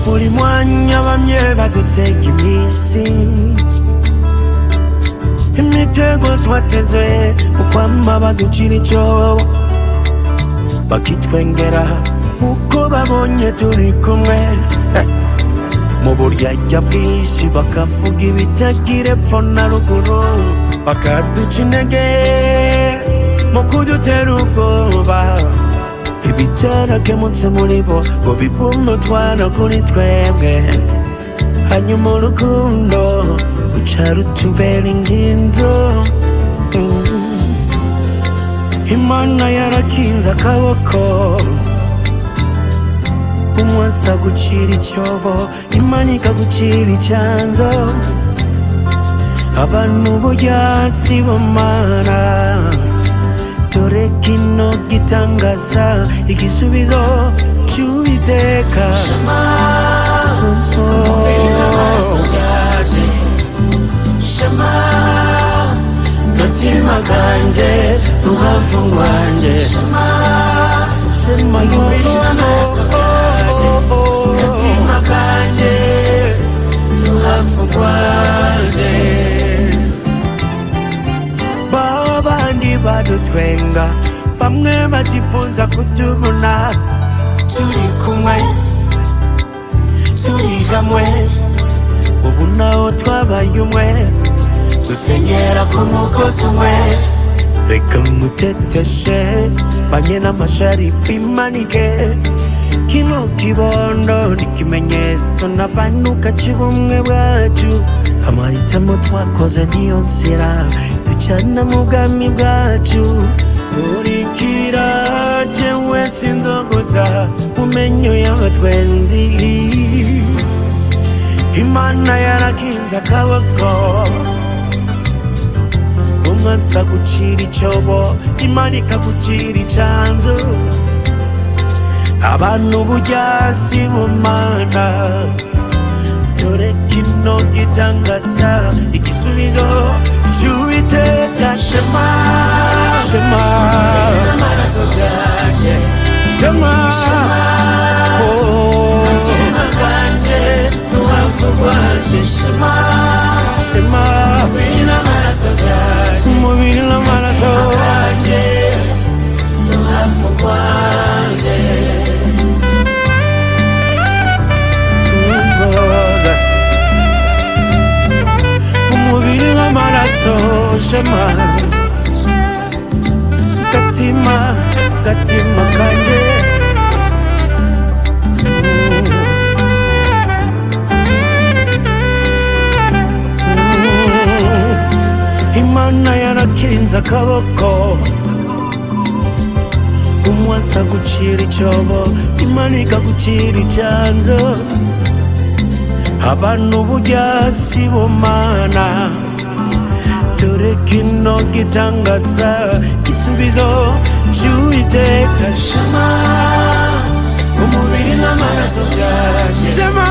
buri mwanya inyabamye badutega iminsi imitego twateze ukwama baducira icyobo bakitwengera uko babonye turi kumwe mu buryarya bwinshi bakavuga ibitagira epfo na ruguru bakaduca intege mu kudutera ubwoba ibitarakemutse muri bo ngo bibume utwana kuri twebwe hanyuma urukundo ruca rutubera inginzo imana yarakinze akaboko umwasa gucira icyobo imana ikagucira icyanzo abantu burya si bomara dore kino gitangaza igisubizo cy'uwiteka shema gatima kanjye n'ubwavu bwanjye shema gatima kanjye n'ubwavu bwanjye babandi badutwenga bamwe batifuza kutubona turi kumwe turi hamwe ubu naho twabaye umwe dusenyera ku mugozi umwe reka muteteshe banye n'amasharifi manike kino kibondo ni ikimenyetso n'abanuka cy'ubumwe bwacu amahitamo twakoze niyo nzira ducana mu bwami bwacu urikira jewe sinzoguta mu menyo y'abatwenzi imana yarakinze akaboko umwasa gucira icyobo imana ikagucira icanzu abantu burya si bumana dore kino gitangaza igisubizo cy'uwiteka shema shema shema oh. shema umubiri n'amaraso Umva. umubiri n'amaraso shema gatima gatima kanjye imana yarakinze akaboko umwasa gucira icyobo imana ikagucira icyanzu abantu burya si bumana dore kino gitangaza gisubizo cy'uwiteka shema umubiri n'amaraso byaje shema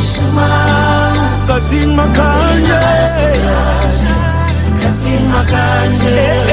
shema gatima kanje gatima kanje